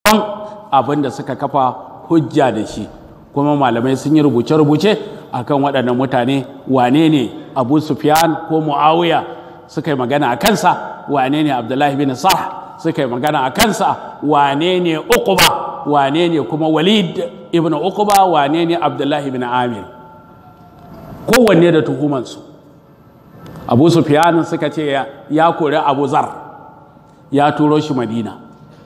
abin da suka kafa hujja da shi kuma malamai sun yi rubuce-rubuce akan waɗannan mutane wane ne abu sufyan ko muawiya suka yi magana a kansa wane ne abdullahi bin sah suka yi magana a kansa wane ne uquba wane ne kuma walid ibn uquba wane ne abdullahi bin amir kowanne da tuhumansu abu sufyan suka ce ya kori abu zar ya turo shi madina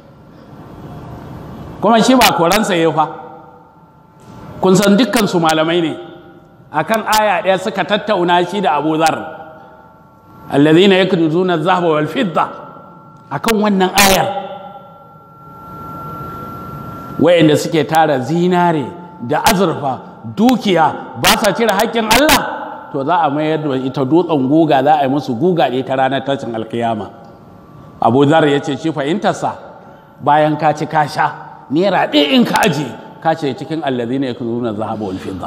kuma shi ba koransa ya fa kun san dukkansu malamai ne akan aya ɗaya suka tattauna shi da abu zar allazina yaknuzuna adh-dhahaba wal fidda akan wannan ayar wayanda suke tara zinare da azurfa dukiya ba sa cire haƙƙin Allah to za a mayar da ita dutsen guga za a yi musu guga ne ta ranar tashin alkiyama abu zar ya ce shi fahimtarsa bayan ka ci ka sha naira ɗaya in ka aje ka ce cikin allazina yaknuzuna adh-dhahaba wal fidda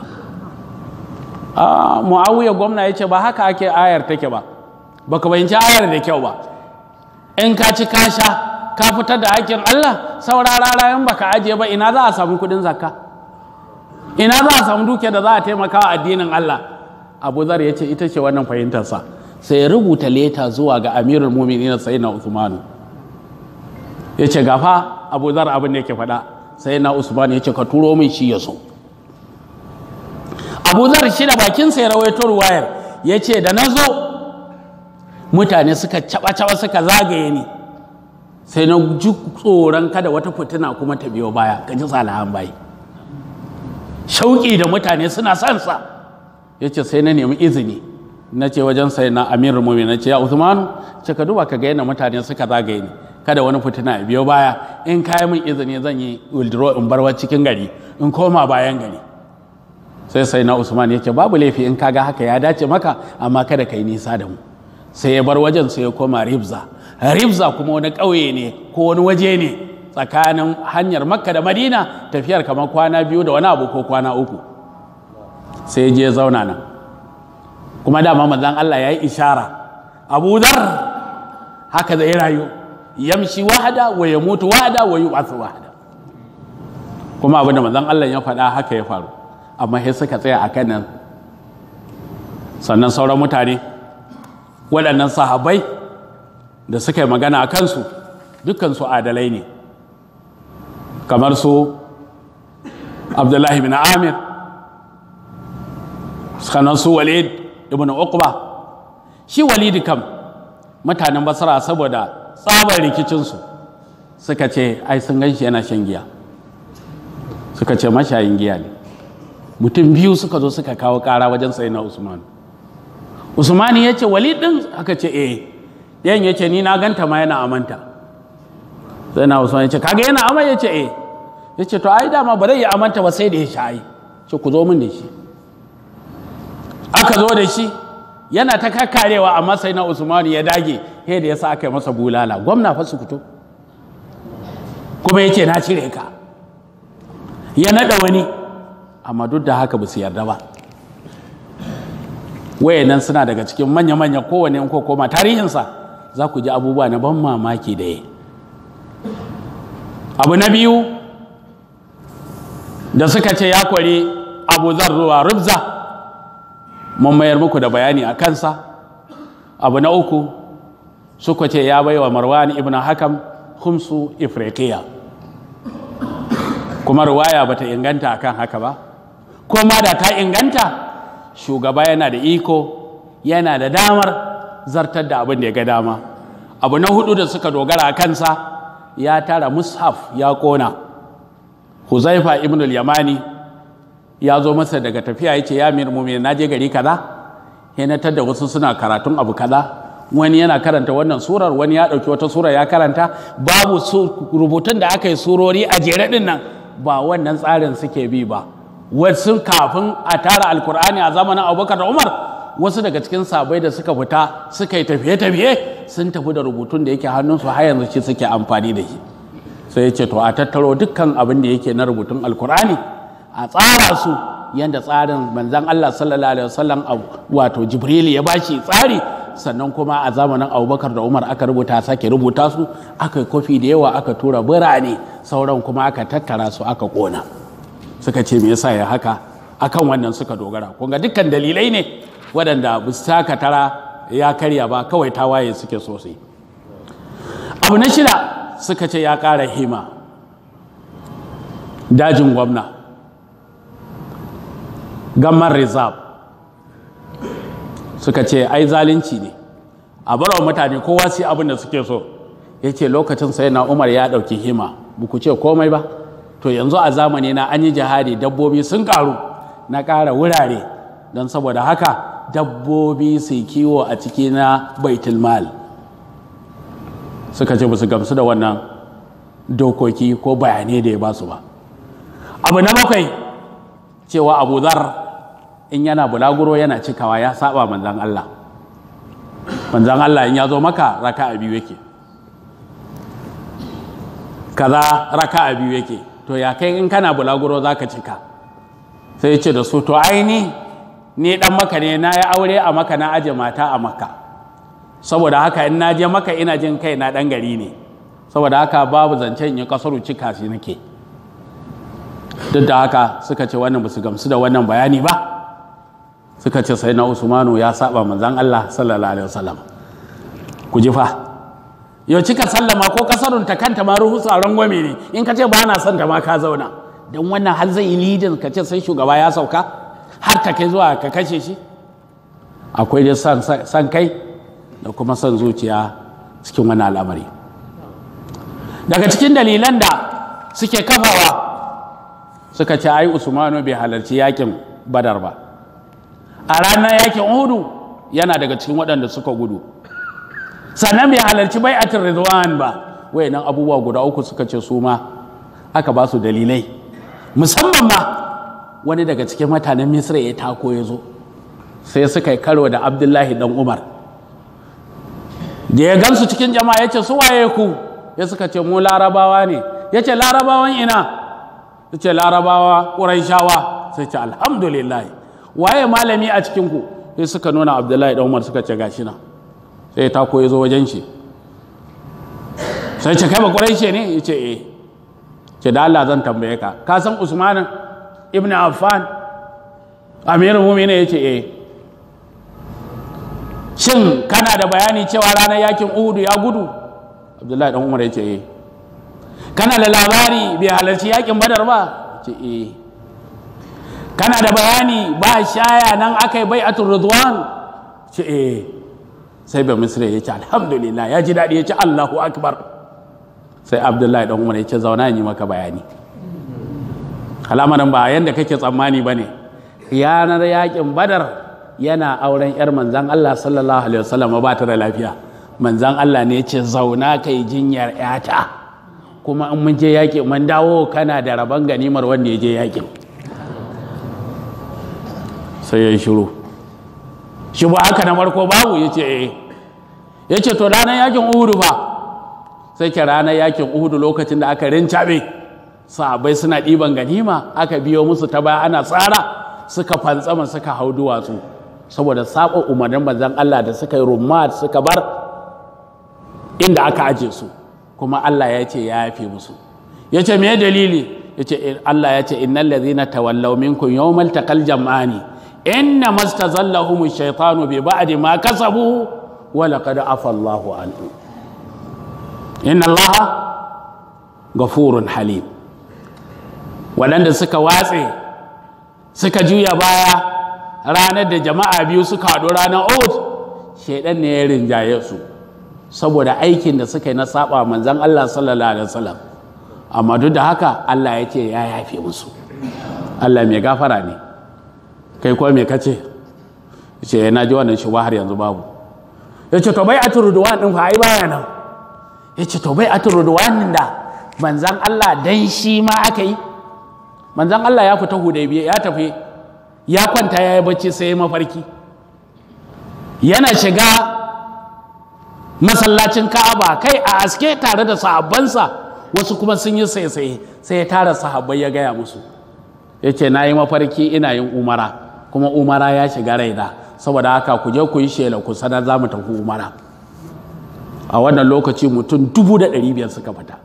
muawiya gwamna ya ce ba haka ake ayar take ba baka bayanci ayar da kyau ba in ka ci ka sha ka fitar da hakkin Allah saurara rayan baka ajiye ba ina za a samu kudin zakka ina za a samu duke da za a taimaka wa addinin Allah Abu Zar ya ce ita ce wannan fahimtarsa sai ya rubuta leta zuwa ga Amirul Mu'minin Sayyidina Uthman ya ce gafa Abu Zar abin da yake faɗa Sayyidina Usman ya ce ka turo min shi ya so Abu Zar shi da bakinsa ya rawaito ruwayar ya ce da na zo mutane suka caba-caba suka zagaye ni sai na ji tsoron kada wata fitina kuma ta biyo baya ka ji tsalahan bayi shauƙi da mutane suna son sa ya ce sai na nemi izini na ce wajen sai na amir mumi na ce ya usmanu ce ka duba ka ga yadda mutane suka zagaye ni kada wani fitina ya biyo baya in kayi min izini zan yi wildro in barwa cikin gari in koma bayan gari sai sai na usman ya ce babu laifi in kaga haka ya dace maka amma kada ka yi nisa da mu sai ya bar wajen sai ya koma ribza ribza kuma wani ƙauye ne ko wani waje ne tsakanin hanyar makka da madina tafiyar kamar kwana biyu da wani abu ko kwana uku sai je zauna nan kuma dama manzon Allah ya yi ishara abu dhar haka zai rayu yamshi wahada wa ya mutu wahada wa yub'athu wahada kuma abin da manzon Allah ya faɗa haka ya faru amma sai suka tsaya a kan nan sannan sauran mutane waɗannan sahabai da suka yi magana a kansu dukkansu adalai ne kamar su abdullahi bin amir sannan su walid ibn uqba shi walidi kam mutanen basra saboda tsabar rikicinsu suka ce ai sun gan shi yana shan giya suka ce mashayin giya ne mutum biyu suka zo suka kawo kara wajen sai na usman usmani ya ce walid din aka ce eh yan ya ce ni na ganta ma yana amanta sai na usman ya ce kaga yana amai ya ce eh ya ce to ai dama ba zai yi amanta ba sai da ya shayi ce ku zo min da shi aka zo da shi yana ta kakarewa amma sai na usmani ya dage he da ya sa aka yi masa bulala gwamna fa su fito kuma ya ce na cire ka ya naɗa wani amma duk da haka ba su yarda ba wayannan suna daga cikin manya-manya kowane ko koma tarihinsa za ku ji abubuwa na ban mamaki da ya abu na biyu da suka ce ya kwari abu zuwa rubza mun mayar muku da bayani a kansa abu na uku suka ce ya baiwa marwan ibn hakam humsu ifriqiya kuma ruwaya bata inganta akan haka ba ko ma da ta inganta shugaba yana da iko yana da damar zartar da abin da ya ga dama abu na hudu da suka dogara a kansa ya tara mushaf ya kona huzaifa ibn al-yamani ya zo masa daga tafiya ya ce ya mir mumin na je gari kaza ya da wasu suna karatun abu kaza wani yana karanta wannan surar wani ya ɗauki wata sura ya karanta babu rubutun da aka yi surori a jere ɗin nan ba wannan tsarin suke bi ba wasu kafin a tara alkur'ani a zamanin abubakar da umar wasu daga cikin sabai da suka fita suka yi tafiye-tafiye sun tafi da rubutun da yake hannunsu har yanzu shi suke amfani da shi sai ya ce to a tattaro dukkan abin da yake na rubutun alkur'ani a tsara su yadda tsarin manzan Allah sallallahu alaihi wasallam wato jibril ya bashi tsari sannan kuma a zamanin abubakar da umar aka rubuta sake rubuta su aka yi kofi da yawa aka tura birane sauran kuma aka tattara su aka kona suka ce me yasa ya haka akan wannan suka dogara kun ga dukkan dalilai ne waɗanda ba su taka tara ya karya ba kawai tawaye suke sosai abu na shida suka ce ya ƙara hima dajin gwamna gamman reserve suka ce ai zalunci ne a barwa mutane kowa sai abin da suke so ya ce lokacin sai na umar ya ɗauki hima ku ce komai ba to yanzu a zamani na an yi jihadi dabbobi sun karu na ƙara wurare don saboda haka dabbobi su kiwo a ciki na baitul mal suka ce ba su gamsu da wannan dokoki ko bayanai da ya ba su ba abu na bakwai cewa abu zar in yana bulaguro yana cikawa ya saba manzan Allah manzan Allah in ya zo maka raka a biyu yake kaza raka a biyu yake to ya kai in kana bulaguro za ka cika sai ya ce da su to aini ni dan maka ne na yi aure a maka na aje mata a maka saboda haka in na je maka ina jin kai na dan gari ne saboda haka babu zancen in kasaru cika shi nake duk da haka suka ce wannan ba su gamsu da wannan bayani ba suka ce sai na usmanu ya saba manzan Allah sallallahu alaihi wasallam ku ji fa yau cika sallama ko kasarun ta kanta ma ruhu tsaron gwame ne in ka ce ba na son ta ma ka zauna don wannan har zai yi lidin ka ce sai shugaba ya sauka har ta kai zuwa ka kashe shi akwai dai san kai da kuma son zuciya cikin wani al'amari daga cikin dalilan da suke kafawa suka ce ai usmanu bai halarci yakin badar ba a ranar yakin uhudu yana daga cikin waɗanda suka gudu sannan bai halarci bai'atul ridwan ba wayannan abubuwa guda uku suka ce su ma aka ba su dalilai musamman ma wani daga cikin mutanen misra ya tako ya zo sai suka yi karo da abdullahi dan umar da ya gansu cikin jama'a ya ce su waye ku ya suka ce mu larabawa ne ya ce larabawan ina ya ce larabawa ƙuraishawa sai ce alhamdulillah waye malami a cikinku sai suka nuna abdullahi dan umar suka ce gashi na sai ta koyi zo wajen shi sai ce kai ba ƙuraishe ne ya ce eh ce da Allah zan tambaye ka ka san usman ibn affan amirul mu'minin ya ce eh shin kana da bayani cewa ranar yakin uhudu ya gudu abdullahi dan umar ya ce eh kana da labari bai halarci yakin badar ba ce eh kana da bayani ba shaya nan aka yi bai'atul ridwan ce eh sai ba misri ya ce alhamdulillah ya ji daɗi ya ce allahu akbar sai abdullahi dan umar ya ce zauna yi maka bayani al'amarin ba yadda kake tsammani ba ne yanar yakin badar yana auren yar manzan allah sallallahu alaihi wasallam ba ta da lafiya manzan allah ne ya ce zauna kai jinyar yata kuma in mun je yaƙi mun dawo kana da rabon ganimar wanda ya je yaƙin sai ya yi shiru shi ba haka na farko babu ya ce eh ya ce to ranar yakin uhudu ba sai ke ranar yakin uhudu lokacin da aka rincaɓe sahabai suna ɗiban ganima aka biyo musu ta baya ana tsara suka fantsama suka hau duwatsu saboda saba umarnin manzon Allah da suka yi rumma suka bar inda aka aje su kuma Allah ya ce ya yafe musu ya ce me dalili ya ce Allah ya ce innal ladhina tawallaw minkum yawmal taqal jam'ani inna mastazallahum ash-shaytanu bi ba'di ma kasabu wa laqad afa Allahu anhu inna Allah ghafurun halim waɗanda suka watse suka juya baya ranar da jama'a biyu suka haɗu ranar Uhud shaidan ne ya rinjaye su saboda aikin da suka yi na saba manzan Allah sallallahu alaihi wasallam amma duk da haka Allah ya ce ya yafe musu Allah mai gafara ne kai kuwa mai kace ce na ji wannan shi har yanzu babu ya ce to bai a turuduwan ɗin fa ai baya nan ya ce to bai a turuduwan da manzan Allah dan shi ma aka yi manzan Allah ya fita hudaybiya ya tafi ya kwanta ya yi bacci sai ya mafarki yana shiga masallacin ka'aba kai a aske tare da sahabbansa wasu kuma sun yi saisaye sai ya tara sahabbai ya gaya musu ya ce na yi mafarki ina yin umara kuma umara ya shiga raina saboda haka ku je ku yi shela ku sanar za mu tafi umara a wannan lokaci mutum dubu da ɗari biyar suka fita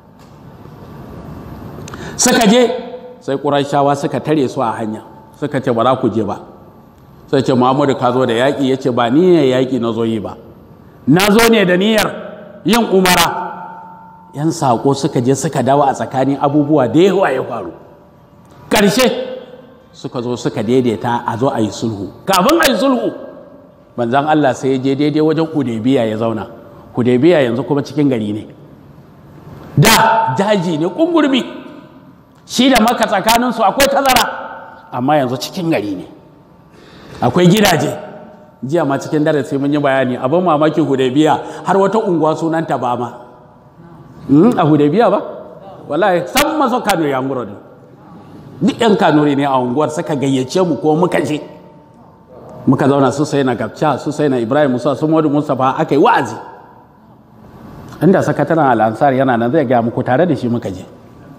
suka je sai ƙurashawa suka tare su a hanya suka ce ba za ku je ba sai ce muhammadu ka zo da yaƙi ya ce ba niyyar yaƙi na zo yi ba na zo ne da niyyar yin umara yan saƙo suka je suka dawo a tsakanin abubuwa da yawa ya faru ƙarshe suka zo suka daidaita a zo a yi sulhu kafin a yi sulhu manzan Allah sai ya je daidai wajen Hudaybiya ya zauna Hudaybiya yanzu kuma cikin gari ne da daji ne kungurmi shi da maka tsakaninsu akwai tazara amma yanzu cikin gari ne akwai gidaje jiya ma cikin darasi mun yi bayani abin mamakin Hudaybiya har wata unguwa sunanta ba ma a Hudaybiya ba wallahi san maso Kano ya muro ne duk 'yan kanuri ne a unguwar suka gayyace mu ko muka je muka zauna su sai na gabca su sai na ibrahim musa su modu mustapha aka yi wa'azi inda sakataren al'ansar yana nan zai gaya muku tare da shi muka je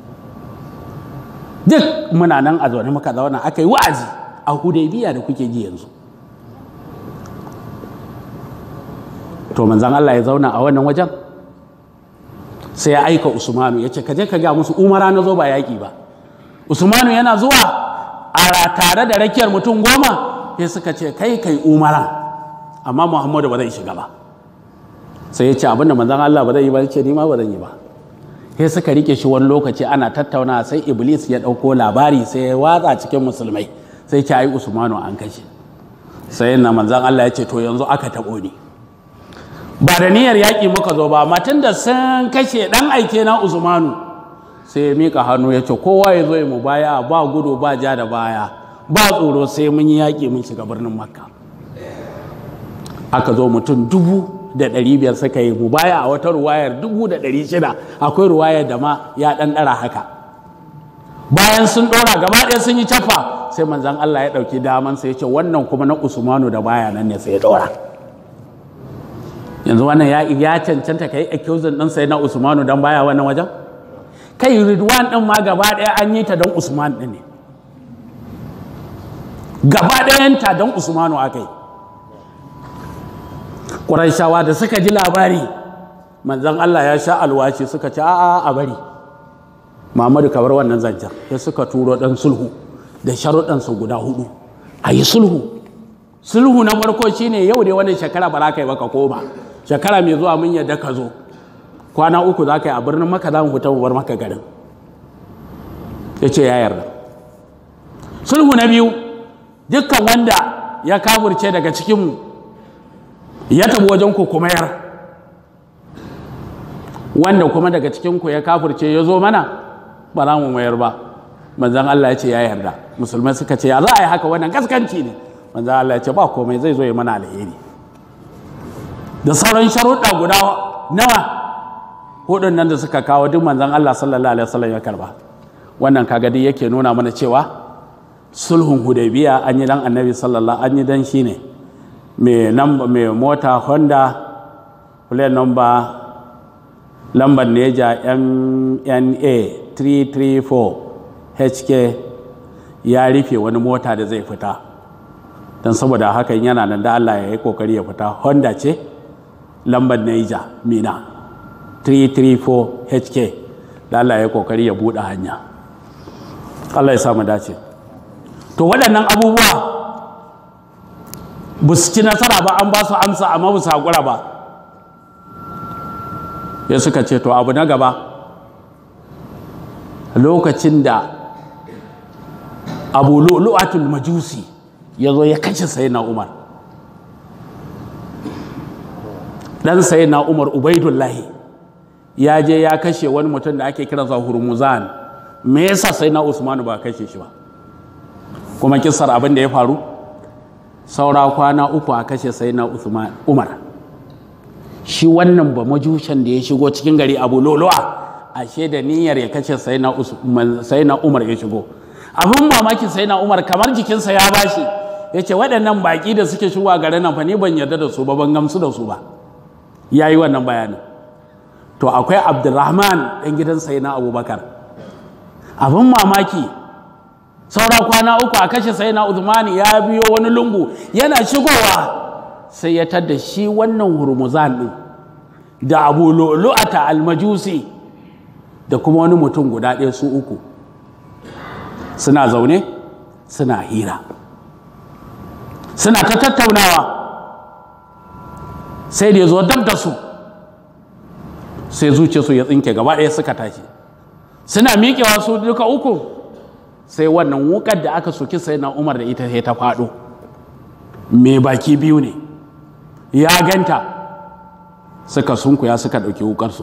duk muna nan a zaune muka zauna aka yi wa'azi a hudaybiya da kuke ji yanzu to manzan allah ya zauna a wannan wajen sai ya aika usmanu ya ce ka je ka ga musu umara na zo ba yaƙi ba usmanu yana zuwa a tare da rakiyar mutum goma sai suka ce kai kai umara amma muhammadu ba zai shiga ba sai ya ce abinda manzan Allah ba zai yi ba ce ni ma ba zan yi ba sai suka rike shi wani lokaci ana tattauna sai iblis ya ɗauko labari sai ya watsa cikin musulmai sai ce ai usmanu an kashe sai na manzan Allah ya ce to yanzu aka taɓo ni ba da niyyar yaƙi muka zo ba matan da sun kashe ɗan aike na usmanu sai ya mika hannu ya ce kowa ya zo ya mu baya ba gudu ba ja da baya ba tsoro sai mun yi yaƙi mun shiga birnin makka aka zo mutum dubu da ɗari biyar suka yi mu baya a wata ruwayar dubu da ɗari shida akwai ruwayar da ma ya ɗan ɗara haka bayan sun ɗora gaba ɗaya sun yi cafa sai manzan Allah ya ɗauki daman sai ya ce wannan kuma na usmanu da baya nan ne sai ya ɗora yanzu wannan ya cancanta ka yi accusing ɗin sai na usmanu don baya wannan wajen kai ridwan ɗin ma gaba ɗaya an yi ta don usman ɗin ne gaba ɗayanta don usmanu aka yi ƙuraishawa da suka ji labari manzan allah ya sha alwashi suka ci a'a a bari Muhammadu kabar wannan zancen ya suka turo ɗan sulhu da sharuɗansu guda hudu a yi sulhu sulhu na farko shine yau dai wannan shekara ba za ka yi ba ka koma shekara mai zuwa mun yadda ka zo kwana uku za ka yi a birnin maka za mu fita mu bar maka garin ya ce ya yarda sulhu na biyu dukkan wanda ya kafurce daga cikinmu ya tabi wajen ku kuma yar wanda kuma daga cikinku ya kafurce ya zo mana ba za mu mayar ba manzan Allah ya ce ya yarda musulmai suka ce ya za a yi haka wannan gaskanci ne manzan Allah ya ce ba komai zai zo ya mana alheri da sauran sharuɗa guda nawa hudun nan da suka kawo duk manzan Allah sallallahu alaihi wasallam ya karba wannan kaga dai yake nuna mana cewa sulhun hudaybiya an yi dan annabi sallallahu an yi dan shine mai mai mota honda plate number lambar neja mna 334 hk ya rufe wani mota da zai fita don saboda hakan yana nan da allah ya yi kokari ya fita honda ce lambar neja mina 334 hk da allah ya yi kokari ya buɗe hanya allah ya samu dace to waɗannan abubuwa ba su ci nasara ba an ba su amsa amma ba su haƙura ba ya suka ce to abu na gaba lokacin da abu lu'atul majusi ya zo ya kashe sai na umar ɗan sai na umar ubaidullahi ya je ya kashe wani mutum da ake kiransa hurmuzan me yasa sai na usmanu ba kashe shi ba kuma kisar abin da ya faru saura kwana uku a kashe sai na umar shi wannan ba majushan da ya shigo cikin gari abu lolo'a ashe da niyyar ya kashe sai na umar ya shigo abin mamaki sai na umar kamar jikinsa ya bashi ya ce waɗannan baƙi da suke shigowa garin nan fa ni ban yarda da su ba ban gamsu da su ba ya yi wannan bayanin to akwai abdurrahman ɗan gidan sai na abubakar abin mamaki saura kwana uku a kashe sai na Uthman ya biyo wani lungu yana shigowa sai ya tadda shi wannan hurmuzan din da abu lu'ata almajusi da kuma wani mutum guda ɗaya su uku suna zaune suna hira suna ta tattaunawa sai da ya zo dab da su sai zuciyarsu ya tsinke gaba ɗaya suka tashi suna miƙewa su duka uku sai wannan wukar da aka soki sai na umar da ita sai ta faɗo mai baki biyu ne ya ganta suka sunkuya suka ɗauki wukarsu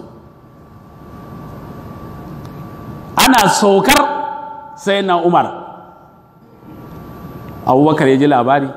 ana saukar sai na umar abubakar ya ji labari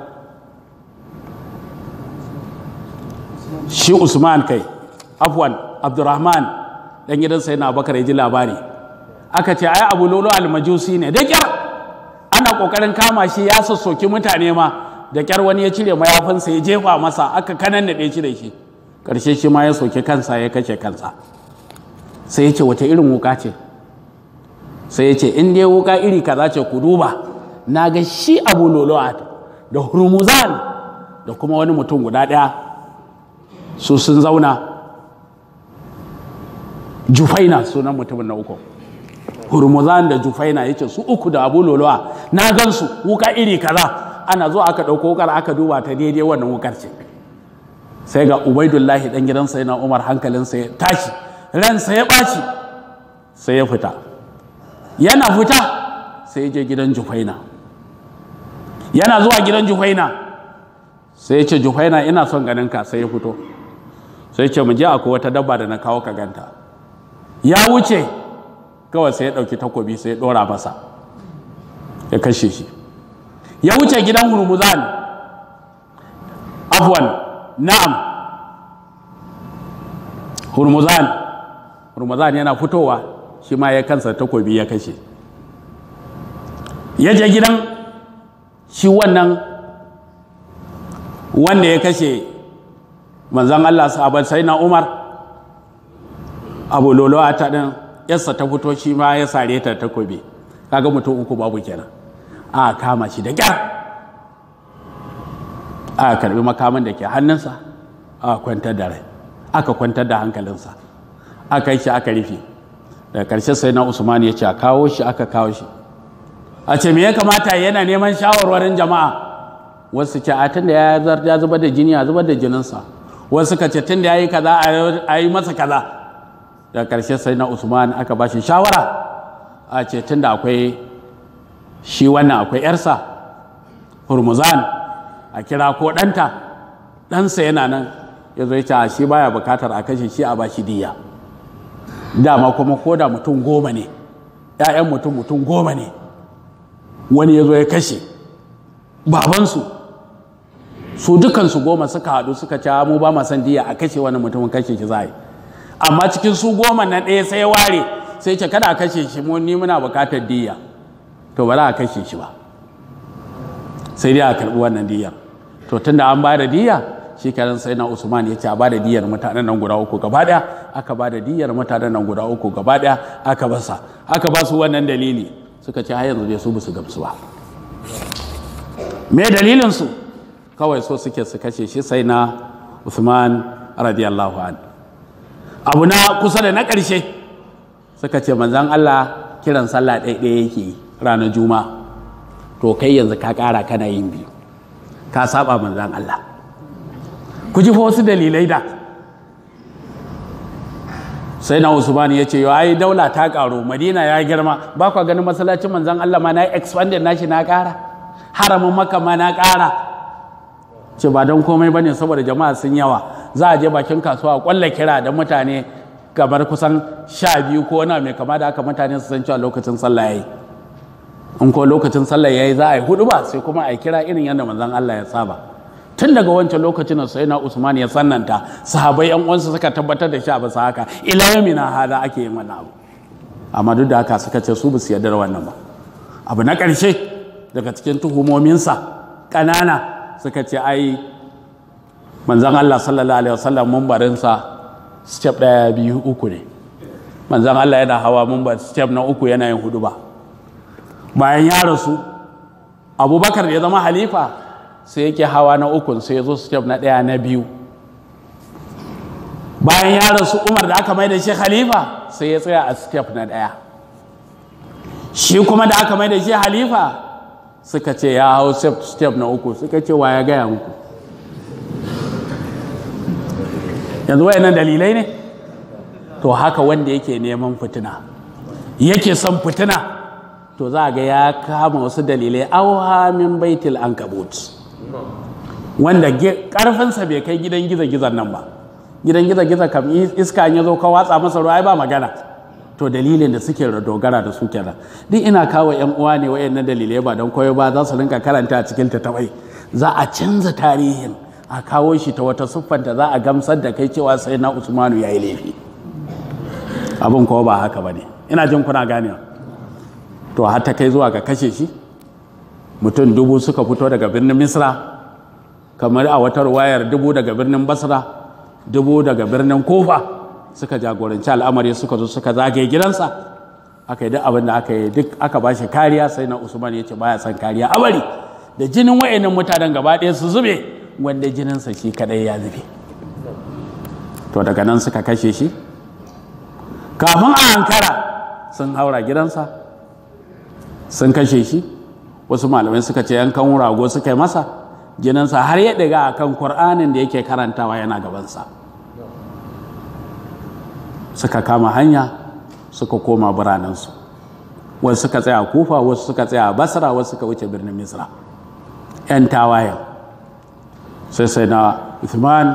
shi usman kai afwan abdurrahman dan gidan sai na abubakar ya ji labari aka ce ai abu lolo almajusi ne da kyar ana kokarin kama shi ya sassoki mutane ma da kyar wani ya cire mayafinsa ya jefa masa aka kanan da ɗaya cire shi ƙarshe shi ma ya soki kansa ya kashe kansa sai ya ce wata irin wuka ce sai ya ce in dai wuka iri kaza ce ku duba na ga shi abu lolo'at da hurmuzan da kuma wani mutum guda ɗaya su sun zauna jufaina sunan mutumin na uku hurmuzan da jufaina ya ce su uku da abu lolo'a na gan su wuka iri kaza ana zuwa aka ɗauko wukar aka duba ta daidai wannan wukar ce sai ga ubaidullahi ɗan gidansa yana umar hankalinsa ya tashi ransa ya ɓaci sai ya fita yana fita sai ya je gidan jufaina yana zuwa gidan jufaina sai ya ce jufaina ina son ganin ka sai ya fito sai ya ce mu je akwai wata dabba da na kawo ka ganta ya wuce kawai sai ya ɗauki takobi sai ya ɗora masa ya kashe shi ya wuce gidan hurmuzan afwan na'am hurmuzan hurmuzan yana fitowa shi ma ya kansa takobi ya kashe ya je gidan shi wannan wanda ya kashe manzan Allah sahabar sai na Umar abu lolo a ta ɗin yarsa ta fito shi ma ya sare ta takobi kaga mutum uku babu kenan a kama shi da kyar a karbi makaman da ke hannunsa a kwantar da rai aka kwantar da hankalinsa aka yi shi aka rufe daga ƙarshe sai na usman ya ce a kawo shi aka kawo shi a ce me ya kamata yana neman shawarwarin jama'a wasu ce a tun da ya zubar da jini a zubar da jininsa wasu ka ce tun da ya yi kaza a yi masa kaza daga ƙarshe sai na usman aka ba shi shawara a ce tun da akwai shi wannan akwai yarsa hurmuzan a kira ko ɗanta ɗansa yana nan ya zo ya shi baya bukatar a kashe shi a ba shi diya dama kuma ko da mutum goma ne ‘ya'yan mutum mutum goma ne wani ya zo ya kashe babansu su dukansu goma suka haɗu suka ce mu ba ma san diya a kashe wani mutumin kashe shi za yi amma cikin su goma na ɗaya sai ware sai ce kada a kashe shi mu ni muna bukatar diya to ba za a kashe shi ba sai dai a karɓi wannan diyar to tunda an ba da diya shi kenan sai na usman ya ce a ba da diyar mutanen nan guda uku gaba ɗaya aka ba da diyar mutanen nan guda uku gaba ɗaya aka basa aka ba su wannan dalili suka ce har yanzu dai su su gamsu ba me dalilin su kawai so suke su kashe shi sai na usman radiyallahu an abu na kusa da na ƙarshe suka ce manzan allah kiran sallah ɗaya yake ranar juma'a to kai yanzu ka ƙara kana yin biyu ka saba manzan Allah ku ji fa wasu dalilai da sai na usman ya ce yau ai daula ta ƙaru madina ya girma ba kwa ganin masallacin manzan Allah ma na yi expanded nashi na ƙara haramin maka ma na ƙara ce ba don komai bane saboda jama'a sun yawa za a je bakin kasuwa kwalla kira da mutane kamar kusan sha biyu ko wani mai kama da aka mutane su san cewa lokacin sallah yayi in ko lokacin sallah yayi za a yi hudu ba sai kuma a kira irin yadda manzon Allah ya saba tun daga wancan lokacin da sai na Usman ya sannanta sahabai yan uwansa suka tabbatar da shi a bisa haka ila yamina hada ake yin wannan abu amma duk da haka suka ce su ba su yarda da wannan ba abu na ƙarshe daga cikin tuhumominsa ƙanana suka ce ai manzon Allah sallallahu alaihi wasallam mumbarinsa step ɗaya biyu uku ne manzon Allah yana hawa mumbar step na uku yana yin hudu ba bayan ya rasu abubakar da ya zama halifa sai yake hawa na ukun sai ya zo step na ɗaya na biyu bayan ya rasu umar da aka mai da shi halifa sai ya tsaya a step na ɗaya shi kuma da aka mai da shi halifa suka ce ya hau step na uku suka ce wa ya gaya muku yanzu wayannan dalilai ne to haka wanda yake neman fitina yake son fitina to za ga ya kama wasu dalilai auha min baitil ankabut wanda karfinsa bai kai gidan giza-gizan nan ba gidan giza-giza kam iska ya zo ka watsa masa ruwa ba magana to dalilin da suke dogara da su kenan duk ina kawo yan uwa ne wayannan dalilai ba don koyo ba za su rinka karanta a cikin tattabai za a canza tarihin a kawo shi ta wata siffanta za a gamsar da kai cewa sai na usmanu ya yi laifi abin kowa ba haka ba ne ina jin kuna ganewa to har ta kai zuwa ga kashe shi mutum dubu suka fito daga birnin misra kamar a wata wayar dubu daga birnin basra dubu daga birnin kofa suka jagoranci al'amari suka zo suka zagaye gidansa aka yi duk abin da aka yi duk aka ba shi kariya sai na usman ya ce baya son kariya a bari da jinin wa'annan mutanen gaba ɗaya su zube wanda jininsa shi kadai ya zube to daga nan suka kashe shi kafin a hankara sun haura gidansa sun kashe shi wasu malamai suka ce yankan rago suka yi masa jininsa har ya ɗiga a kan kur'anin da yake karantawa yana gabansa suka kama hanya suka koma biranensu wasu suka tsaya kufa wasu suka tsaya basra wasu suka wuce birnin misra 'yan tawayen sai sai na Uthman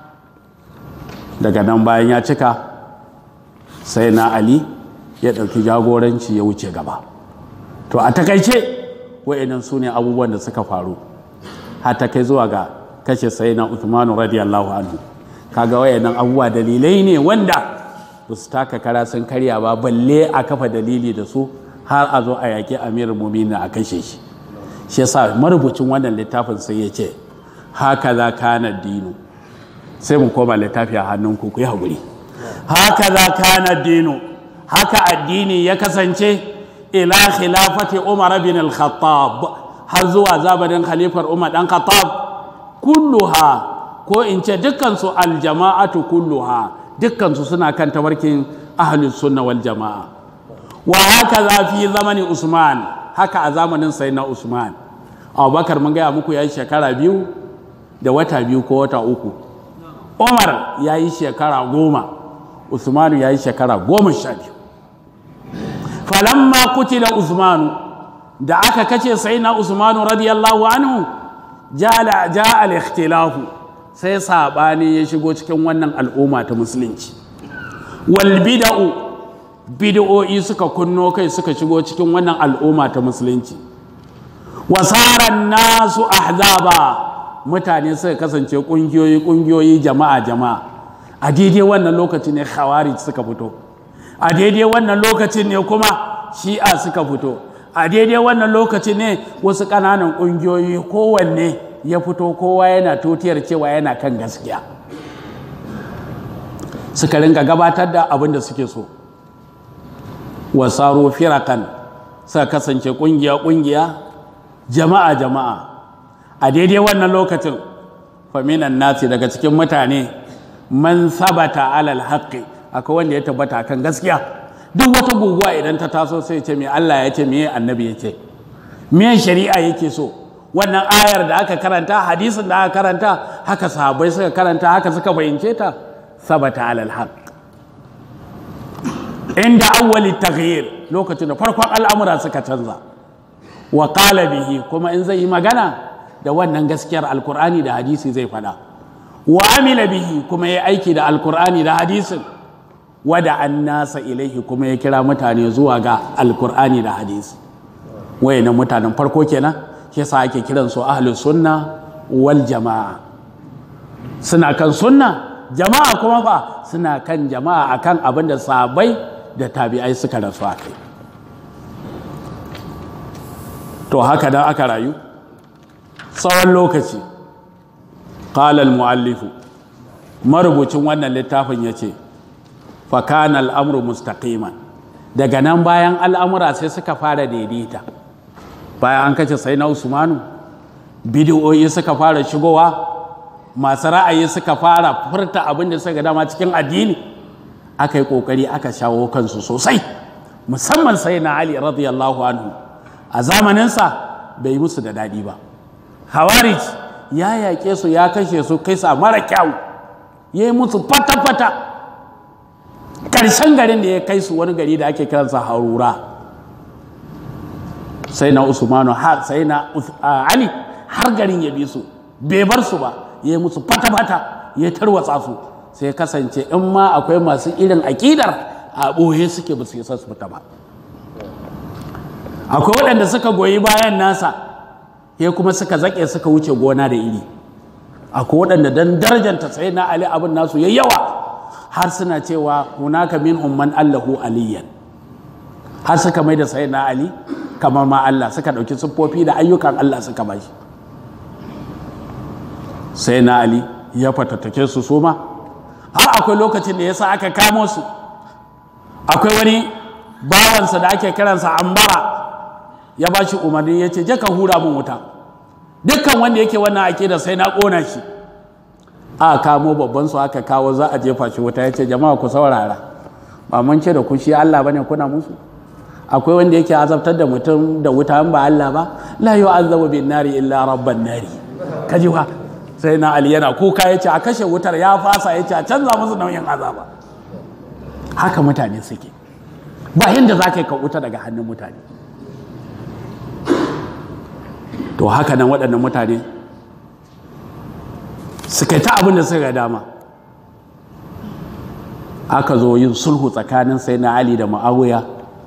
daga nan bayan ya cika sai na Ali ya ɗauki jagoranci ya wuce gaba to a takaice wa'annan su ne abubuwan da suka faru har ta kai zuwa ga kashe sai na Uthman radiyallahu anhu kaga wa'annan abubuwa dalilai ne wanda ba su taka kara sun karya ba balle a kafa dalili da su har a zo a yaƙi amirul muminin a kashe shi shi yasa marubucin wannan littafin sai ya ce haka za kana dinu sai mu koma littafi a hannunku ku yi haƙuri haka za kana dinu haka addini ya kasance ila khilafati umar bin al-khattab har zuwa zabarin khalifar umar dan khattab kulluha ko in ce dukkansu aljama'atu kulluha dukkansu suna kan tabarkin ahlus sunna wal jama'a wa haka za fi zamanin usman haka a zamanin sayyidina usman abubakar mun gaya muku ya yi shekara biyu da wata biyu ko wata uku umar ya yi shekara goma usmanu ya yi shekara goma sha biyu falamma kutila usmanu da aka kace sai na usmanu radiyallahu anhu ja al-ikhtilafu sai sabani ya shigo cikin wannan al'umma ta musulunci wal bid'u bid'o'i suka kunno kai suka shigo cikin wannan al'umma ta musulunci wasaran nasu ahzaba mutane suka kasance kungiyoyi kungiyoyi jama'a jama'a a daidai wannan lokaci ne khawarij suka fito a daidai wannan lokacin ne kuma shi'a suka fito a daidai wannan lokaci ne wasu ƙananan ƙungiyoyi kowanne ya fito kowa yana tutiyar cewa yana kan gaskiya suka ringa gabatar da abin da suke so wasaro firakan suka kasance ƙungiya-ƙungiya jama'a-jama'a a daidai wannan lokacin faminan nasi daga cikin mutane man sabata alal haƙƙi akwai wanda ya tabbata kan gaskiya duk wata guguwa idan ta taso sai ce me Allah ya ce me annabi ya ce me shari'a yake so wannan ayar da aka karanta hadisin da aka karanta haka sahabbai suka karanta haka suka fahimce ta sabata alal haqq inda awwali taghyir lokacin da farkon al'amura suka canza wa qala bihi kuma in zai yi magana da wannan gaskiyar alkur'ani da hadisi zai faɗa wa amila bihi kuma ya aiki da alkur'ani da hadisin wada an nasa ilaihi kuma ya kira mutane zuwa ga alkur'ani da hadisi wayannan mutanen farko kenan shi yasa ake kiran su ahlus sunna wal jama'a suna kan sunna jama'a kuma fa suna kan jama'a akan abin da sahabbai da tabi'ai suka rasu a kai to haka dan aka rayu tsawon lokaci qala al-muallifu marubucin wannan littafin ya ce fakana al'amuru mustaqiman daga nan bayan al'amura sai suka fara daidaita bayan an kace sai na usmanu bidiyoyi suka fara shigowa masu ra'ayi suka fara furta abin da suka dama cikin addini aka yi kokari aka shawo kansu sosai musamman sai na ali radiyallahu anhu a zamaninsa bai musu da daɗi ba hawarij ya yaƙe su ya kashe su kai sa mara kyau ya yi musu fata-fata ƙarshen garin da ya kai su wani gari da ake kiransa harura sai na usmanu har sai na ali har garin ya bi su bai bar su ba ya yi musu fata-fata ya tarwatsa su sai kasance in ma akwai masu irin aƙidar a ɓoye suke ba su yi su fita ba akwai waɗanda suka goyi bayan nasa ya kuma suka zaƙe suka wuce gona da iri akwai waɗanda don darajanta sai na ali abin nasu ya yawa har suna cewa hunaka min umman allahu aliyan har suka mai da sai na ali kamar ma Allah suka ɗauki siffofi da ayyukan Allah suka bashi sai na ali ya fatattake su suma har akwai lokacin da ya sa aka kamo su akwai wani bawansa da ake kiransa ambara ya ba shi umarni ya ce je ka hura min wuta dukkan wanda yake wannan ake da sai na ƙona shi a kamo babban su aka kawo za a jefa shi wuta ya ce jama'a ku saurara ba mun ce da ku shi Allah bane kuna musu akwai wanda yake azabtar da mutum da wuta ba Allah ba la yu'azzabu bin nari illa rabban nari kaji wa sai na Ali yana kuka yace a kashe wutar ya fasa yace a canza musu nauyin azaba haka mutane suke ba yanda za ka yi ka wuta daga hannun mutane to haka nan waɗannan mutane suka ta abin da suka dama aka zo yin sulhu tsakanin sai na Ali da ma'awiya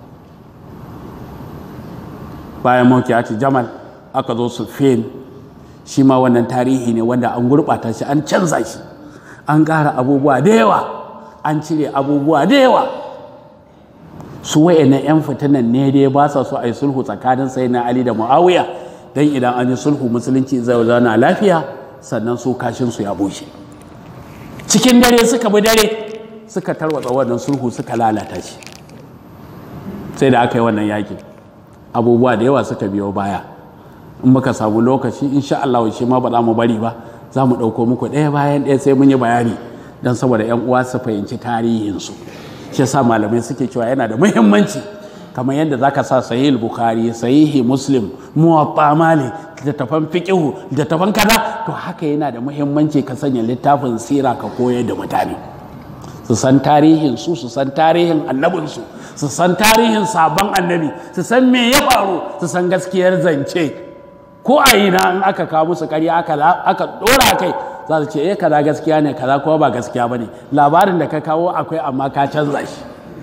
bayan mawkiyati jamal aka zo sufin shi ma wannan tarihi ne wanda an gurɓata shi an canza shi an ƙara abubuwa da yawa an cire abubuwa da yawa su wa'annan 'yan fitinan ne dai ba sa so a yi sulhu tsakanin sai na ali da muawiya don idan an yi sulhu musulunci zai zauna lafiya sannan su kashin su ya bushe cikin dare suka bi dare suka tarwatsa wannan sulhu suka lalata shi sai da aka yi wannan yakin abubuwa da yawa suka biyo baya in muka samu lokaci insha Allah shi ma ba za mu bari ba za mu ɗauko muku ɗaya bayan ɗaya sai mun yi bayani don saboda 'yan uwa su fahimci tarihinsu shi yasa malamai suke cewa yana da muhimmanci kamar yadda zaka sa sahih bukhari sahihi muslim muwatta malik littattafan fiqihu littattafan kaza to haka yana da muhimmanci ka sanya littafin sira ka koyar da mutane su san tarihin su su san tarihin annabinsu su san tarihin sabon annabi su san me ya faru su san gaskiyar zance ko a ina in aka kawo musu karya aka dora kai za su ce eh kaza gaskiya ne kaza kuma ba gaskiya ba ne labarin da ka kawo akwai amma ka canza shi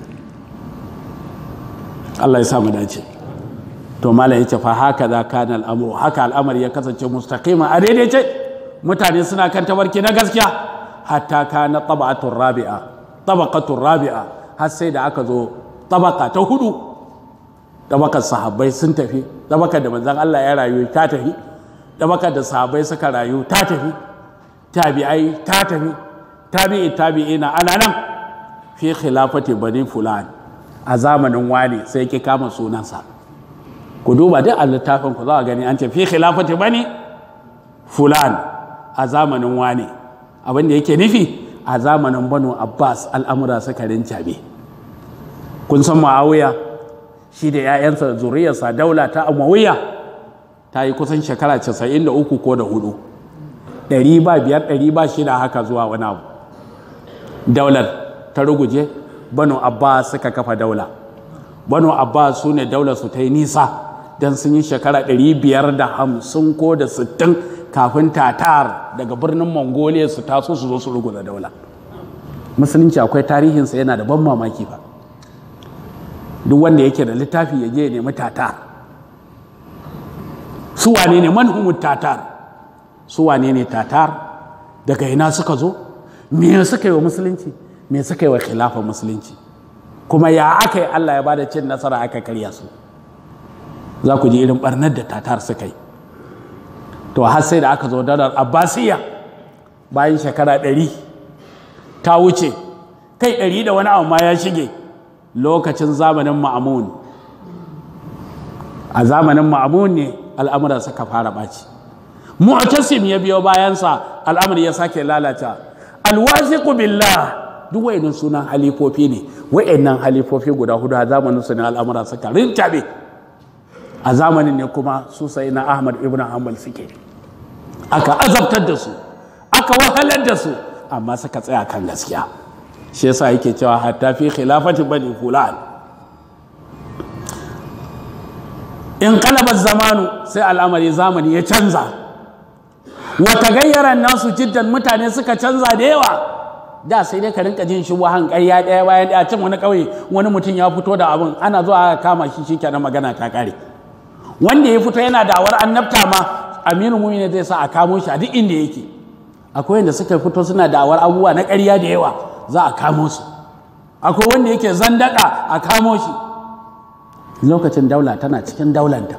Allah ya sa mu dace to malam ya ce fa haka za kana al'amuru haka al'amari ya kasance mustaqima a daidaice mutane suna kan tabarki na gaskiya hatta kana tabaqatur rabi'a tabaqatur rabi'a har sai da aka zo tabaka ta hudu tabakar sahabbai sun tafi tabakar da manzon Allah ya rayu ta tafi tabakar da sahabbai suka rayu ta tafi tabi'ai ta tafi tabi'i tabi'ina ana nan fi khilafati bani fulan a zamanin wani sai ki kama sunansa ku duba duk a littafin ku za a gani an ce fi khilafati bani fulan a zamanin wani abin da yake nufi a zamanin banu abbas al'amura suka rincabe kun san ma'awiya shi da 'ya'yansa zuriyarsa daula ta amawiya ta yi kusan shekara 93 ko da hudu ɗari ba biyar ɗari ba shida haka zuwa wani abu daular ta ruguje banu abbas suka kafa daula banu abbas su ne daular su ta yi nisa don sun yi shekara ɗari biyar da hamsin ko da sittin kafin tatar daga birnin mongolia su taso su zo su ruguza daula musulunci akwai tarihinsa yana da ban mamaki ba duk wanda yake da littafi ya je ya nemi tatar su wane ne manhumut tatar su wane ne tatar daga ina suka zo me suka yi wa musulunci me suka yi wa khilafa musulunci kuma ya aka yi allah ya bada cin nasara aka karya su za ku ji irin barnar da tatar suka yi to har sai da aka zo dalar abbasiya bayan shekara ɗari ta wuce kai ɗari da wani abu ma ya shige lokacin zamanin ma'amun a zamanin ma'amun ne al'amura suka fara ɓaci mu'tasim ya biyo bayansa al'amari ya sake lalata alwasiqu billah duk wayannan sunan halifofi ne wayannan halifofi guda hudu a zamanin su ne al'amura suka rintabe a zamanin ne kuma su sai na Ahmad ibn Hanbal suke aka azabtar da su aka wahalar da su amma suka tsaya kan gaskiya shi yasa yake cewa hatta fi khilafati bani fulan in kalabar zamanu sai al'amari zamani ya canza wata gayyaran nasu jiddan mutane suka canza da yawa da sai dai ka rinka jin shubuhan ƙarya ɗaya bayan ɗaya cin wani ƙauye wani mutum ya fito da abin ana zuwa aka kama shi shi kenan magana ta ƙare wanda ya fito yana dawar annabta ma aminu mumini zai sa a kamo shi a duk inda yake akwai wanda suka fito suna dawar abubuwa na ƙarya da yawa za a kamo su akwai wanda yake zandaka a kamo shi lokacin daula tana cikin daulanta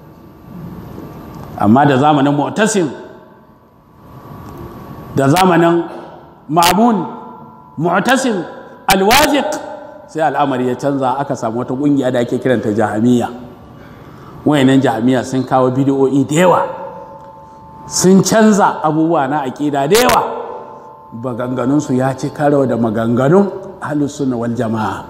amma da zamanin mu'tasim da zamanin ma'amun mu'tasim alwaziq sai al'amari ya canza aka samu wata ƙungiya da ake kiranta jahamiya wayannan jahamiya sun kawo bidiyo'i da yawa sun canza abubuwa na aƙida da yawa maganganunsu ya ci karo da maganganun ahlus sunna wal jama'a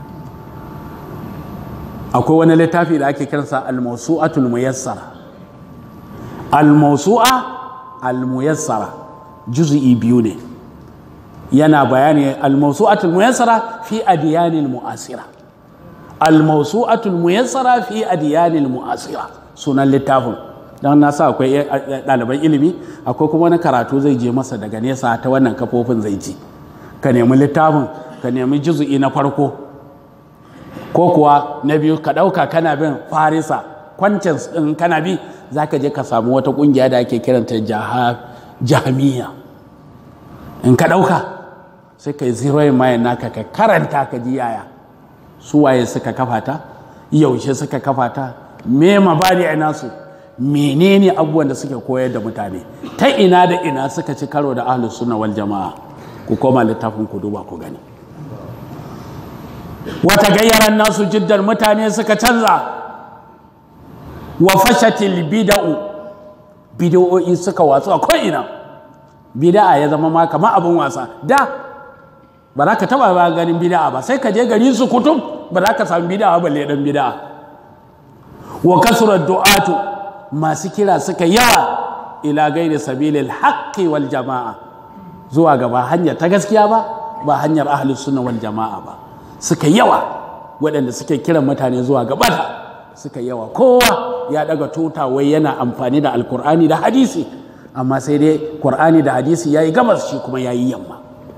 akwai wani littafi da ake kiransa al-mawsu'atul muyassara al-mawsu'a al-muyassara juz'i biyu ne yana bayani al-mawsu'atul muyassara fi adiyanil mu'asira al-mawsu'atul muyassara fi adiyanil mu'asira sunan littafin don na sa akwai ɗaliban ilimi akwai kuma wani karatu zai je masa daga nesa ta wannan kafofin zai ji ka nemi littafin ka nemi juzu'i na farko ko kuwa na biyu ka ɗauka kana bin farisa kwancin in kana bi za ka je ka samu wata ƙungiya da ake kiranta jahamiya in ka ɗauka sai ka yi ziroyin mayan naka ka karanta ka ji yaya su waye suka kafa ta yaushe suka kafa ta me mabadi a nasu menene abubuwan da suke koyar da mutane ta ina da ina suka ci karo da ahlus sunna wal jama'a ku koma littafin ku duba ku gani wata gayyaran nasu jiddar mutane suka canza wa fashatil bida'u bid'o'i suka watsu a ko'ina bida'a ya zama ma kamar abin wasa da ba za ka taba ba ganin bida'a ba sai ka je gari su kutum ba za ka samu bida'a balle dan bida'a wa kasurar du'atu masu kira suka yawa ila gairi sabilil haqqi wal jama'a zuwa gaba hanyar ta gaskiya ba ba hanyar ahlus sunna wal jama'a ba suka yawa waɗanda suke kiran mutane zuwa gaba suka yawa kowa ya daga tuta wai yana amfani da alkur'ani da hadisi amma sai dai qur'ani da hadisi yayi gabas shi kuma yayi yamma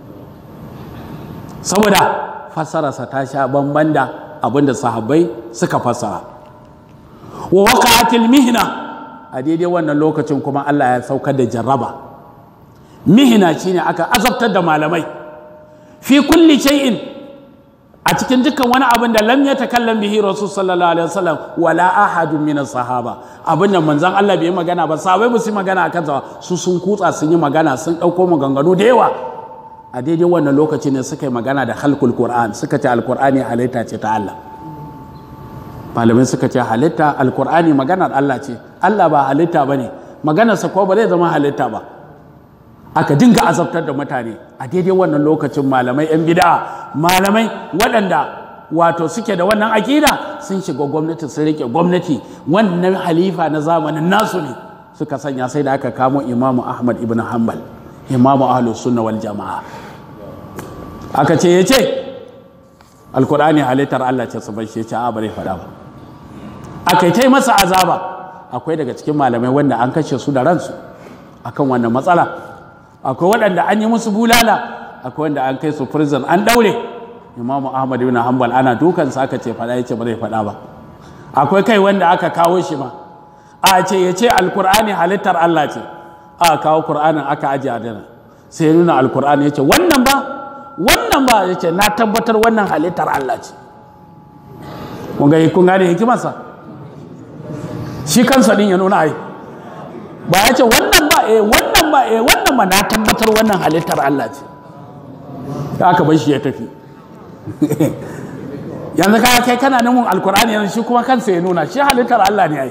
saboda fassararsa ta sha bamban da abinda sahabbai suka fassara wa waqa'atil mihna a daidai wannan lokacin kuma Allah ya saukar da jarraba mihina shine aka azabtar da malamai fi kulli shay'in a cikin dukkan wani abin da lam yatakallam bihi rasul sallallahu alaihi wasallam wala ahadun min sahaba abin da manzon Allah bai magana ba sahabbai ba su magana akan sa su sun kutsa sun yi magana sun dauko maganganu da yawa a daidai wannan lokaci ne suka yi magana da halkul qur'an suka ce alqur'ani halitta ce ta Allah malamai suka ce halitta alqur'ani maganar Allah ce Allah ba halitta bane maganarsa ko ba zai zama halitta ba aka dinga azabtar da mutane a daidai wannan lokacin malamai 'yan bida malamai waɗanda wato suke da wannan akida sun shiga gwamnati sun rike gwamnati wannan halifa na zamanin nasu ne suka sanya sai da aka kamo imamu ahmad ibn hanbal imamu ahlus sunna wal jama'a aka ce ya ce alkur'ani halittar allah ce su bar shi ya ce a bare faɗa ba aka yi ta masa azaba akwai daga cikin malamai wanda an kashe su da ransu akan wannan matsala akwai waɗanda an yi musu bulala akwai wanda an kai su prison an ɗaure imamu ahmad ibn hanbal ana dukansa aka ce faɗa ya ce ba zai faɗa ba akwai kai wanda aka kawo shi ma a ce ya ce alkur'ani halittar allah ce a kawo kur'anin aka ajiye a dana sai ya nuna alkur'ani ya ce wannan ba wannan ba ya ce na tabbatar wannan halittar allah ce kun gane hikimarsa shi kansa din ya nuna ai ba ya ce wannan ba eh wannan ba eh wannan ba na tabbatar wannan halittar Allah ce da aka bar shi ya tafi yanzu ka kai kana namun alkur'ani yanzu shi kuma kansa ya nuna shi halittar Allah ne ai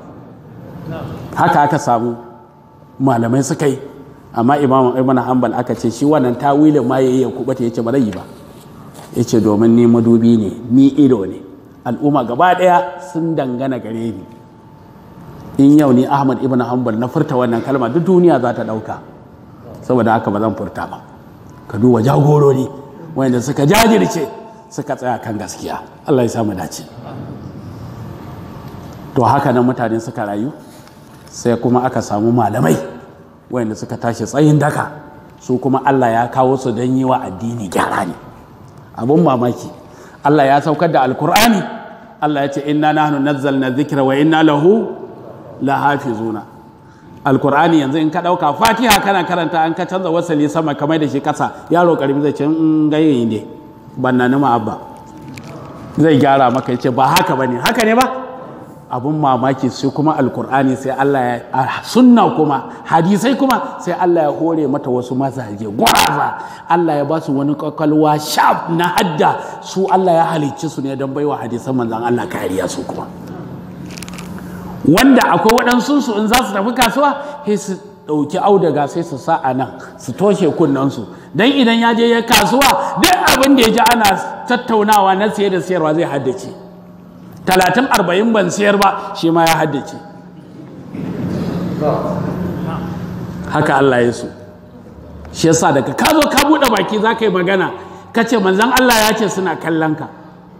haka aka samu malamai suka yi amma imam ibn hanbal aka ce shi wannan tawilin ma yayi ya kubata yace ba zai yi ba yace domin ni madubi ne ni ido ne al'umma gaba daya sun dangana gare ni in yau ni ahmad ibn hanbal na furta wannan kalma duk duniya za ta dauka saboda haka ba zan furta ba ka duba jagorori wanda suka jajirce suka tsaya kan gaskiya Allah ya samu dace to haka nan mutane suka rayu sai kuma aka samu malamai wanda suka tashi tsayin daka su kuma Allah ya kawo su don yi wa addini gyara ne abun mamaki Allah ya saukar da alkur'ani Allah ya ce inna nahnu nazzalna dhikra wa inna lahu lahafizuna alkur'ani yanzu in ka dauka fatiha kana karanta an ka canza wasali sama kamar da shi kasa yaro karbi zai ce in gaye ne banna ni abba zai gyara maka ya ce ba haka bane haka ne ba abun mamaki sai kuma alkur'ani sai Allah ya a sunna kuma hadisai kuma sai Allah ya hore mata wasu mazaje gwaraza Allah ya ba su wani kwakwalwa sharp na hadda su Allah ya halicci su ne don baiwa hadisan manzan Allah kariya su kuma wanda akwai waɗansu su in za su tafi kasuwa sai su ɗauki auduga sai su sa a nan su toshe kunnensu don idan ya je ya kasuwa duk abin da ya ji ana tattaunawa na siye da siyarwa zai haddace talatin arba'in ban siyar ba shi ma ya haddace haka Allah ya so shi yasa daga ka zo ka buɗe baki za ka yi magana ka ce manzan Allah ya ce suna kallon ka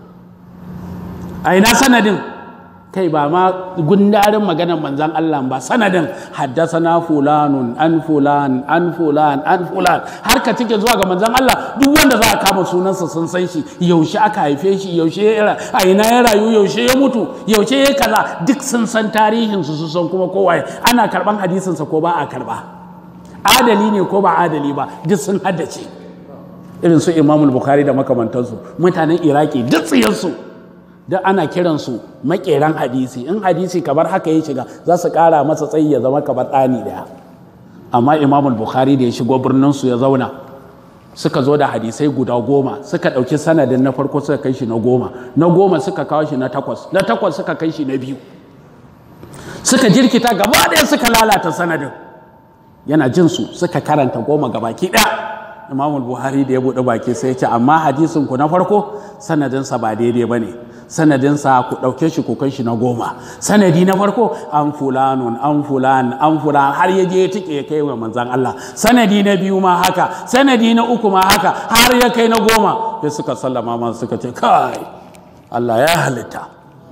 a ina sanadin kai ba ma gundarin maganar manzan Allah ba sanadin haddasana fulanun an fulan an fulan an fulan har ka cike zuwa ga manzan Allah duk wanda za a kama sunansa sun san shi yaushe aka haife shi yaushe ya a ina ya rayu yaushe ya mutu yaushe ya kaza duk sun san tarihin su san kuma kowa ana karban hadisinsa ko ba a karba adali ne ko ba adali ba duk sun haddace irin su imamul bukhari da makamantansu mutanen iraki duk tsiyarsu duk ana kiransu makeran hadisi in hadisi kamar haka ya shiga za su kara masa tsayi ya zama kamar ɗani daya amma imamul bukhari da ya shigo birninsu ya zauna suka zo da hadisai guda goma suka ɗauki sanadin na farko suka kai shi na goma na goma suka kawo shi na takwas na takwas suka kai shi na biyu suka jirkita gaba ɗaya suka lalata sanadin yana jin su suka karanta goma gabaki ɗaya imamul buhari da ya buɗe baki sai ya ce amma hadisin ku na farko sanadinsa ba daidai ba ne sanadinsa ku ɗauke shi ku kai shi na goma sanadi na farko an fulanun an fulan an fulan har ya je ya tike ya kai wa manzan Allah sanadi na biyu ma haka sanadi na uku ma haka har ya kai na goma sai suka sallama ma suka ce kai Allah ya halitta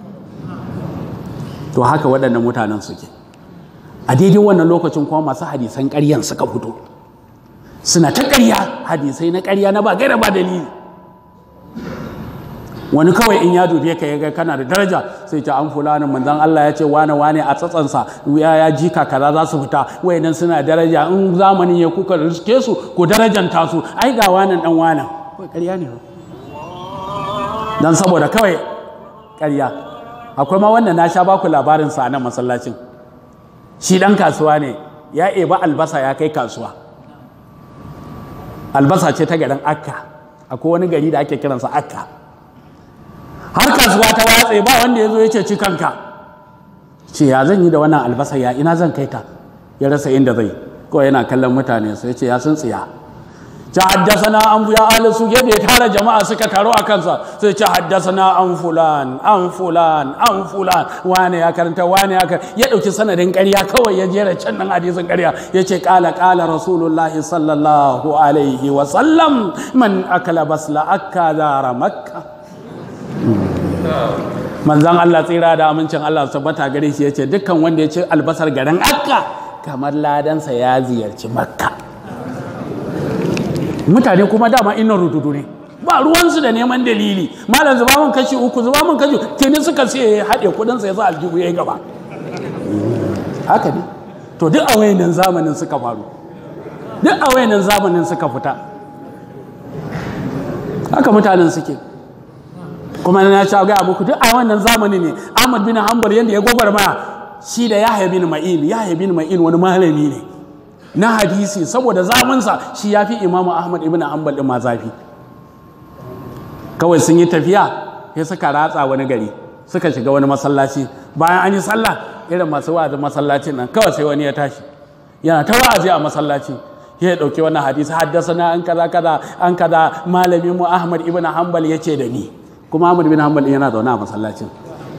to haka waɗannan mutanen suke a daidai wannan lokacin kuma masu hadisan ƙaryan suka fito suna ta ƙarya hadisai na ƙarya na ba gaira ba dalili wani kawai in ya dube ka ya kana da daraja sai ta an fulanin manzon Allah ya ce wane wane a tsatsansa ya ya jika kaza za su fita wayannan suna daraja in zamanin ya kuka riske su ku darajanta su ai ga wanan dan wanan kawai ƙarya ne dan saboda kawai ƙarya akwai ma wannan na sha baku labarin sa nan masallacin shi dan kasuwa ne ya eba albasa ya kai kasuwa albasa ce ta garin akka akwai wani gari da ake kiransa akka har kasuwa ta watse ba wanda ya zo ya ce ci kanka ce ya zan yi da wannan albasa ya ina zan kai ta ya rasa inda zai kawai yana kallon mutane sai ce ya sun tsiya ta haddasana an ya ahli su da ya tara jama'a suka taro a kansa sai ce haddasana an fulan an fulan an fulan wane ya karanta wane ya karanta ya dauki sanadin ƙarya kawai ya jera can nan hadisin ƙarya ya ce ƙala ƙala rasulullahi sallallahu alaihi wa sallam man akala basla akka zara makka manzan Allah tsira da amincin Allah su tabbata gare shi ya ce dukkan wanda ya ci albasar garin akka kamar ladansa ya ziyarci makka mutane kuma dama ina rududu ne ba ruwansu da neman dalili malam zuba mun kashi uku zuba mun kashi tuni suka ce ya haɗe kudinsa ya sa aljihu ya yi gaba haka ne to duk a wayannan zamanin suka faru duk a wayannan zamanin suka fita haka mutanen suke kuma na sha gaya muku duk a wannan zamani ne Ahmad bin Hanbal yanda ya gwagwarmaya shi da Yahya bin Ma'in Yahya bin Ma'in wani malami ne na hadisi saboda zamansa shi ya fi Imam Ahmad ibn Hanbal din ma zafi kawai sun yi tafiya sai suka ratsa wani gari suka shiga wani masallaci bayan an yi sallah irin masu wa'azin masallacin nan kawai sai wani ya tashi yana ta wa'azi a masallaci ya ɗauki wannan hadisi haddasa na an kaza kaza an kaza malami mu Ahmad ibn Hanbal ya ce da ni kuma Ahmad ibn Hanbal yana zaune a masallacin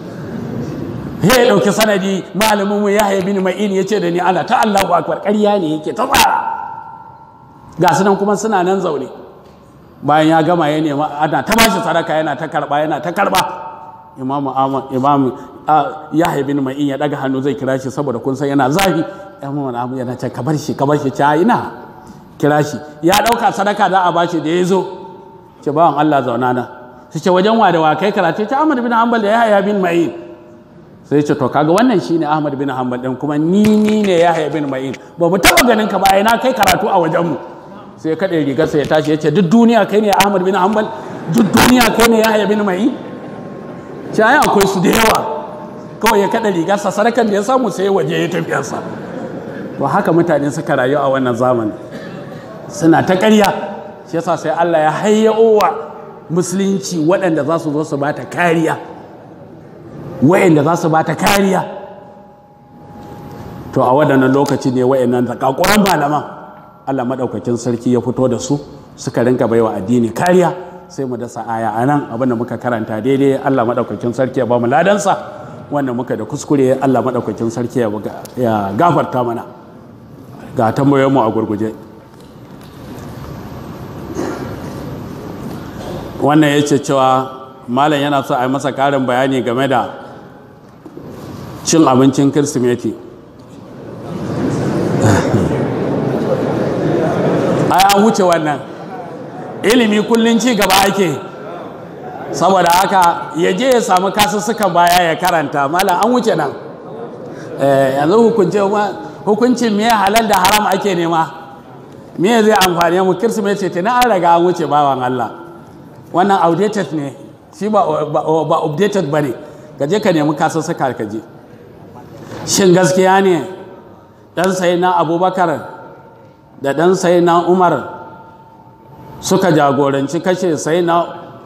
ya ɗauki sanadi malamin mu Yahya bin Ma'in ya ce da ni ana ta Allahu akbar ƙarya ne yake ta tsara ga su nan kuma suna nan zaune bayan ya gama ya nema ana ta bashi sadaka yana ta karba yana ta karba imamu Ahmad imamu Yahya bin Ma'in ya daga hannu zai kira shi saboda kun san yana zafi imamu Ahmad yana ce ka bar shi ka bar shi ta ina kira shi ya ɗauka sadaka za a bashi da ya zo ce bawan Allah zauna na su ce wajen wa da wa kai karatu ta Ahmad bin Hanbal da Yahya bin Ma'in sai ce to kaga wannan shine Ahmad bin Hanbal din kuma ni ni ne Yahya bin Ma'in ba mu taba ganin ka ba ina kai karatu a wajen mu sai kaɗe rigar sa ya tashi ya ce duk duniya kai ne Ahmad bin Hanbal duk duniya kai ne Yahya bin Ma'in ce ai akwai su da yawa kawai ya kaɗa rigar sa sarakan da ya samu sai waje ya tafiyar sa to haka mutane suka rayu a wannan zamani suna ta ƙarya shi yasa sai Allah ya hayyaowa musulunci waɗanda za su zo su ba ta kariya wa'anda za su ba ta kariya to a waɗannan lokaci ne wa'annan zakakuran malaman Allah maɗaukakin sarki ya fito da su suka rinka baiwa addini kariya sai mu dasa aya a nan abinda muka karanta daidai Allah maɗaukakin sarki ya ba mu ladansa wanda muka da kuskure Allah maɗaukakin sarki ya gafarta mana ga tambayoyinmu a gurguje wannan ya ce cewa malam yana so a yi masa ƙarin bayani game da cin abincin kirsimeti ai an wuce wannan ilimi kullum ci gaba ake saboda haka ya je ya samu kasussukan baya ya karanta malam an wuce nan yanzu hukuncin me halal da haram ake nema me zai amfani mu kirsimeti ta na an raga an wuce bawan Allah wannan outdated ne shi ba updated ba ne ka je ka nemi kasussuka ka je shin gaskiya ne ɗan sai na abubakar da ɗan sai na umar suka jagoranci kashe sai na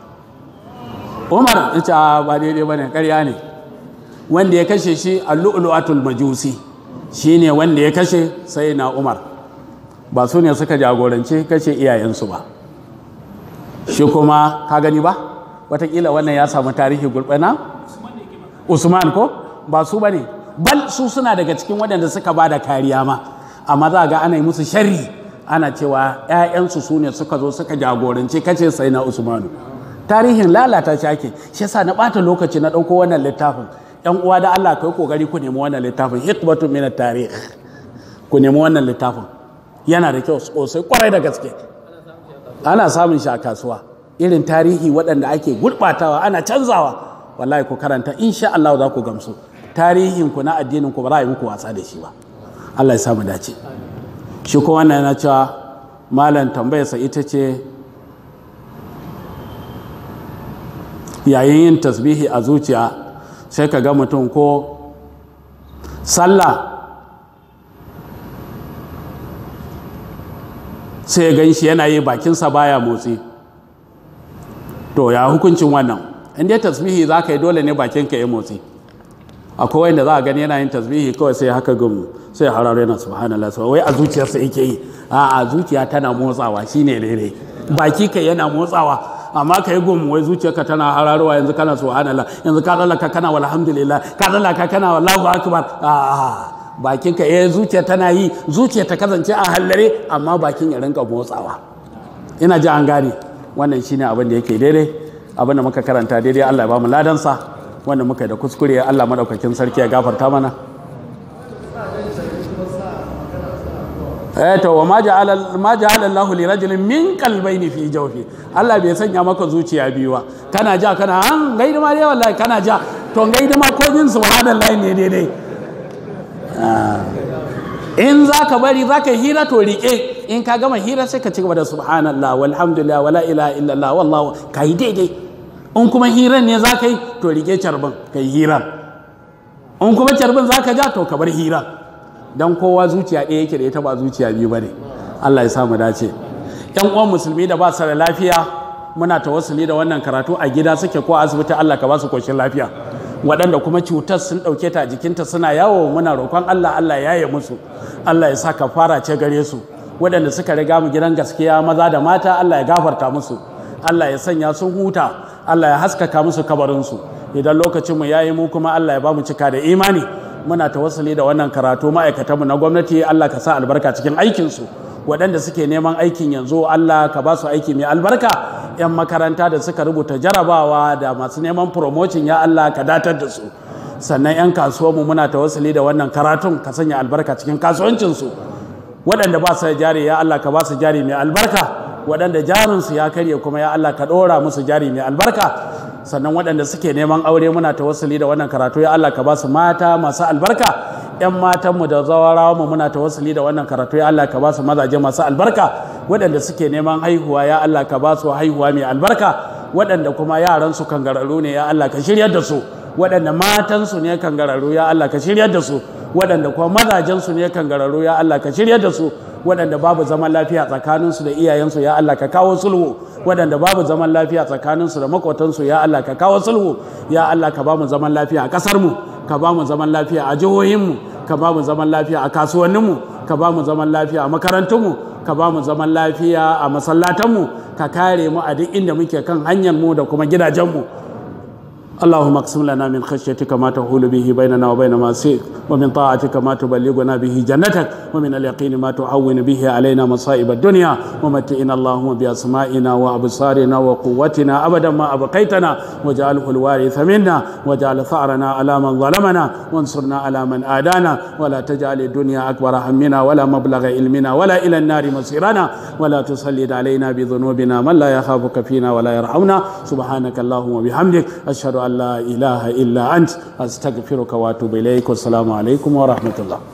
umar ita ba daidai ba ne ƙarya ne wanda ya kashe shi a lu'ulu'atul majusi shi ne wanda ya kashe sai na umar ba su ne suka jagoranci kashe iyayensu ba shi kuma ka gani ba watakila wannan ya samu tarihi gulbana usman ko ba su ba ne bal su suna daga cikin waɗanda suka ba da kariya ma amma za ga ana yi musu sharri ana cewa 'ya'yansu su ne suka zo suka jagoranci kace sai na usmanu tarihin lalata shi ake shi yasa na ɓata lokaci na ɗauko wannan littafin yan uwa da Allah kai kokari ku nemi wannan littafin hikmatu min tarikh ku nemi wannan littafin yana da kyau sosai kwarai da gaske ana samun shi a kasuwa irin tarihi waɗanda ake gurɓatawa ana canzawa wallahi ku karanta insha Allah za ku gamsu tarihin ku na addinin ku ba za a yi muku wasa da shi ba Allah ya samu dace shi ko wannan yana cewa malam tambayarsa ita ce yayin yin tasbihi a zuciya sai ka ga mutum ko sallah sai ya gan shi yana yi bakinsa baya motsi to ya hukuncin wannan inda tasbihi za ka yi dole ne bakinka ya motsi akwai wanda za a gani yana yin tasbihi kawai sai haka gumu sai hararo yana subhanallah wai a zuciyarsa yake yi a zuciya tana motsawa shine daidai baki kai yana motsawa amma ka yi gumu wai zuciyarka tana hararowa yanzu kana subhanallah yanzu ka tsallaka kana walhamdulillah ka tsallaka kana wallahu akbar a bakin ka eh zuciya tana yi zuciya ta kasance a hallare amma bakin ya rinka motsawa ina ji an gane wannan shine abin da yake daidai abin da muka karanta daidai Allah ya ba mu ladansa wanda muka da kuskure Allah madaukakin sarki ya gafarta mana eh to wa ma ja'ala ma ja'ala Allah li rajulin min qalbayni fi jawfi Allah bai sanya maka zuciya biyu ba kana ja kana an gaida ma dai wallahi kana ja to gaida ma ko jin subhanallahi ne daidai in za ka bari za ka hira to riƙe in ka gama hira sai ka ci gaba da subhanallah walhamdulillah wala ilaha illallah wallahu ka yi daidai in kuma hiran ne za ka yi to riƙe carbin ka yi hiran in kuma carbin za ka ja to ka bar hiran don kowa zuciya ɗaya yake da ita ba zuciya biyu ba ne allah ya samu dace yan uwan musulmi da ba su da lafiya muna tawassuli da wannan karatu a gida suke ko asibiti Allah ka ba su koshin lafiya waɗanda kuma cutar sun ɗauke ta a jikinta suna yawo muna roƙon Allah Allah ya yi musu Allah ya sa ka fara ce gare su waɗanda suka riga mu gidan gaskiya maza da mata Allah ya gafarta musu Allah ya sanya sun huta Allah ya haskaka musu kabarinsu idan lokacin mu yayi mu kuma Allah ya ba mu cika da imani muna tawassuli da wannan karatu ma'aikatanmu na gwamnati Allah ka sa albarka cikin aikinsu waɗanda suke neman aikin yanzu Allah ka ba su aiki mai albarka 'yan makaranta da suka rubuta jarabawa da masu neman promotion ya Allah ka datar da su sannan 'yan kasuwanmu muna tawassuli da wannan karatun ka sanya albarka cikin kasuwancinsu waɗanda ba su da jari ya Allah ka ba su jari mai albarka waɗanda jarinsu ya karye kuma ya Allah ka ɗora musu jari mai albarka sannan waɗanda suke neman aure muna tawassuli da wannan karatu ya Allah ka ba su mata masu albarka 'yan matanmu da zawarawa mu muna tawassuli da wannan karatu ya Allah ka ba su mazaje masu albarka waɗanda suke neman haihuwa ya Allah ka ba su haihuwa mai albarka waɗanda kuma yaran su kangararru ne ya Allah ka shiryar da su waɗanda matansu ne kangararru ya Allah ka shiryar da su waɗanda kuma mazajensu ne kangararru ya Allah ka shiryar da su waɗanda babu zaman lafiya tsakaninsu da iyayensu ya Allah ka kawo sulhu waɗanda babu zaman lafiya tsakaninsu da makotansu ya Allah ka kawo sulhu ya Allah ka ba mu zaman lafiya a ƙasarmu ka ba mu zaman lafiya a jihohinmu ka ba mu zaman lafiya a kasuwanninmu ka ba mu zaman lafiya a makarantunmu ka ba mu zaman lafiya a masallatanmu ka kare mu a duk inda muke kan hanyar mu da kuma gidajenmu اللهم اقسم لنا من خشيتك ما تحول به بيننا وبين معصيك ومن طاعتك ما تبلغنا به جنتك ومن اليقين ما تعون به علينا مصائب الدنيا ومتئنا اللهم بأسمائنا وأبصارنا وقوتنا أبدا ما أبقيتنا واجعله الوارث منا واجعل ثأرنا على من ظلمنا وانصرنا على من آدانا ولا تجعل الدنيا أكبر همنا ولا مبلغ علمنا ولا إلى النار مصيرنا ولا تسلط علينا بذنوبنا من لا يخافك فينا ولا يرحمنا سبحانك اللهم وبحمدك أشهد أن لا إله إلا أنت أستغفرك وأتوب إليك والسلام عليكم ورحمة الله